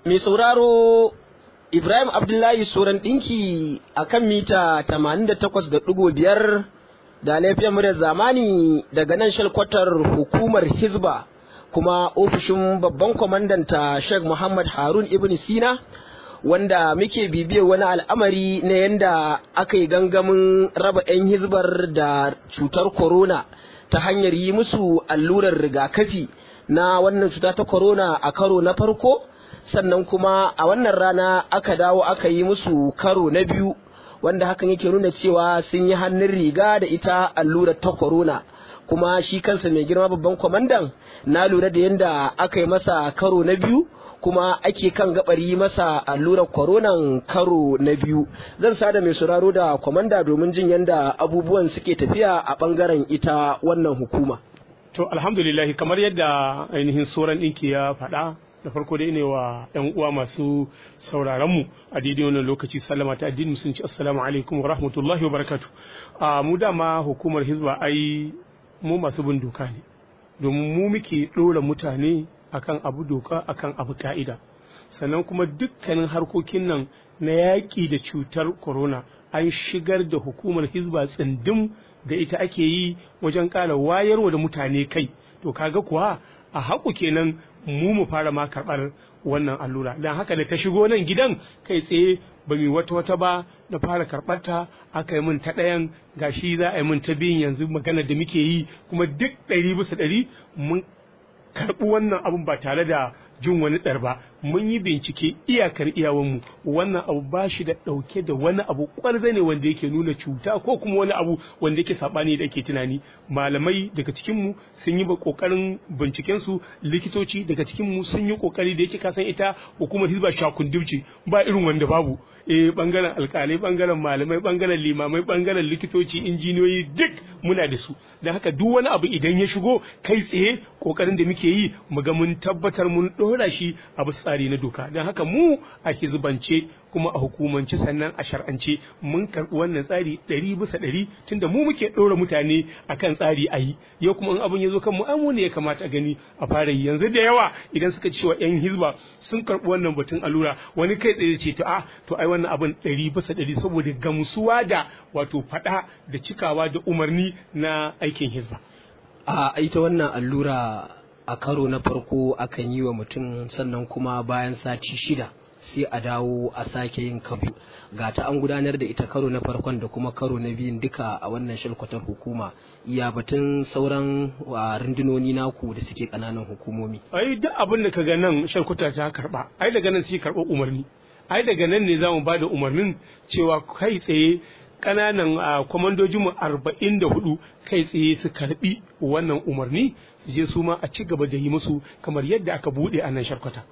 mai sauraro Ibrahim Abdullahi Soran ɗinki a kan mita 88.5 da laifiyar muryar zamani daga nan shalkwatar hukumar Hizba kuma ofishin babban kwamandanta Sheikh Muhammad Harun Ibn Sina wanda muke bibiyar wani al'amari na yadda aka yi gangamin raba 'yan hizbar da cutar corona ta hanyar yi musu allurar rigakafi na wannan cuta ta corona a karo na farko sannan kuma a wannan rana aka dawo aka yi musu karo na biyu wanda hakan yake nuna cewa sun yi hannun riga da ita allurar ta corona kuma shi kansa mai girma babban kwamandan na lura da yadda aka yi masa karo na biyu kuma ake kan gabar yi masa allurar koronan karo na biyu zan sada mai sauraro da kwamanda domin jin yadda abubuwan suke tafiya a bangaren ita wannan hukuma to alhamdulillah kamar yadda ainihin sauran ɗinki ya faɗa da farko dai ne wa yan uwa masu sauraron mu a daidai wannan lokaci sallama ta addini musulunci assalamu alaikum wa rahmatullahi wa barakatu a mu dama hukumar hizba ai mu masu bin doka ne domin mu muke ɗora mutane akan abu doka akan abu ka'ida sannan kuma dukkanin harkokin nan na yaƙi da cutar corona an shigar da hukumar hizba tsindim da ita ake yi wajen ƙara wayarwa da mutane kai to kaga kuwa a haƙu kenan mu mu fara ma karɓar wannan allura don haka da ta shigo nan gidan kai tsaye ba mu wata wata ba na fara karɓar ta aka yi min ta ɗayan gashi za a yi min ta biyun yanzu magana da muke yi kuma duk ɗari bisa ɗari mun karɓi wannan abun ba tare da jin wani ɗar ba mun yi bincike iyakar iyawanmu wannan abu ba shi da ɗauke da wani abu ƙwarza ne wanda yake nuna cuta ko kuma wani abu wanda yake saɓani da ake tunani malamai daga cikinmu sun yi ƙoƙarin bincikensu likitoci daga cikinmu sun yi ƙoƙari da yake kasan ita hukumar hizba shakundubci ba irin wanda babu eh bangaren alkalai bangaren malamai bangaren limamai bangaren likitoci injiniyoyi duk muna da su don haka duk wani abu idan ya shigo kai tsaye ƙoƙarin da muke yi mu ga mun tabbatar mun ɗora shi a bisa tsari na doka don haka mu a hizbance kuma a hukumance sannan a shar'ance mun karɓi wannan tsari ɗari bisa ɗari tunda mu muke ɗora mutane akan tsari a yi yau kuma in abin ya zo kan mu amu ne ya kamata a gani a fara yi yanzu da yawa idan suka ci wa 'yan hizba sun karɓi wannan batun allura wani kai tsaye ce to a to ai wannan abin ɗari bisa ɗari saboda gamsuwa da wato faɗa da cikawa da umarni na aikin hizba. a ita wannan allura a karo na farko akan yi wa mutum sannan kuma bayan sati shida sai a dawo a sake yin kabu ga ta an gudanar da ita karo na farkon da kuma karo na biyun duka a wannan shalkwatar hukuma iya batun sauran rundunoni naku da suke kananan hukumomi ai duk abin da kaga nan shalkwata ta karba ai daga nan sai karɓa umarni ai daga nan ne za mu ba da umarnin cewa kai tsaye kananan kwamandojinmu arba'in da hudu kai tsaye su karbi wannan umarni su je su ma a ci gaba da yi musu kamar yadda aka bude a nan sharkwata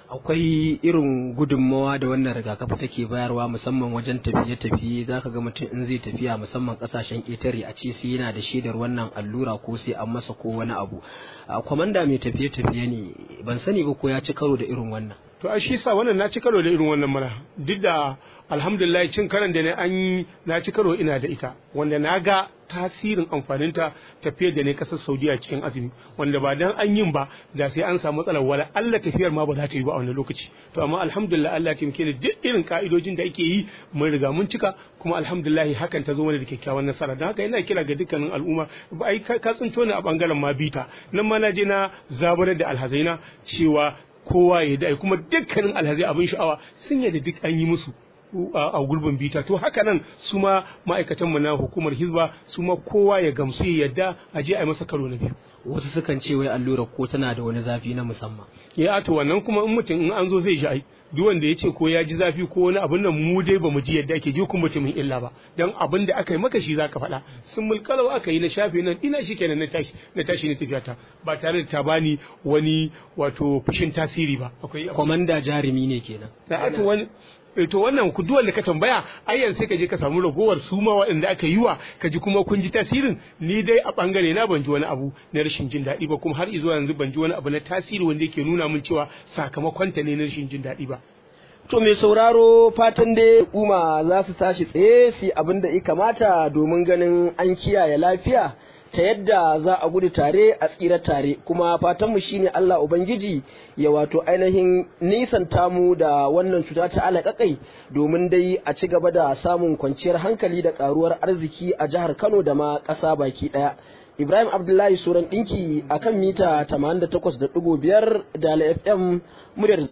akwai irin gudunmawa da wannan rigakafi take bayarwa musamman wajen tafiye-tafiye za ka ga mutum in zai tafiya musamman kasashen ƙetare a ce sai yana da shaidar wannan allura ko sai an masa ko wani abu kwamanda mai tafiye-tafiye ne ban sani ba ko ya ci karo da irin wannan to a shi sa wannan na ci karo da irin wannan mana duk da alhamdulillah cin karan da ne an na ci karo ina da ita wanda na ga tasirin amfaninta tafiyar da ne kasar saudiya cikin azumi wanda ba dan an yin ba da sai an samu matsalar wala Allah tafiyar ma ba za ta yi ba a wani lokaci to amma alhamdulillah Allah ya da duk irin ka'idojin da ake yi mun riga mun cika kuma alhamdulillah hakan ta zo mana da kyakkyawan nasara don haka ina kira ga dukkanin al'umma ba ai ka tsinto ni a bangaren ma bita nan ma na je na zabarar da alhazaina cewa kowa ya da kuma dukkanin alhazai abin sha'awa sun yadda duk an yi musu a gurbin bita to haka nan su ma ma'aikatanmu na hukumar hizba su ma kowa ya gamsu ya yadda a je a yi masa karo na biyu wasu sukan ce wai allurar ko tana da wani zafi na musamman ya to wannan kuma in mutum in an zo zai ji ai duk wanda ya ce ko ya ji zafi ko wani abin nan mu dai bamu ji yadda ake ji kuma mutumin illa ba dan abin da aka yi maka shi zaka faɗa sun mulkalau aka yi na shafe nan ina shi kenan na tashi na tashi na tafiya ta ba tare da ta bani wani wato fushin tasiri ba akwai komanda jarumi ne kenan to wani to wannan ku duwan da ka tambaya ayyan sai ka je ka samu ragowar su ma waɗanda aka yi wa ka ji kuma kun ji tasirin ni dai a bangare na ban ji wani abu na rashin jin daɗi ba kuma har izuwa yanzu ban ji wani abu na tasiri wanda yake nuna min cewa sakamakon ta ne na rashin jin daɗi ba To mai sauraro fatan dai kuma za su tashi tsaye su abin da ya kamata domin ganin an kiyaye lafiya ta yadda za a gudu tare a tsira tare kuma fatanmu shine Allah Ubangiji ya wato ainihin nisanta mu da wannan cuta ta alaƙaƙai domin dai a ci gaba da samun kwanciyar hankali da ƙaruwar arziki a jihar Kano da ma ƙasa baki ɗaya. Ibrahim Abdullahi Suran ɗinki akan mita 88.5 da FM muryar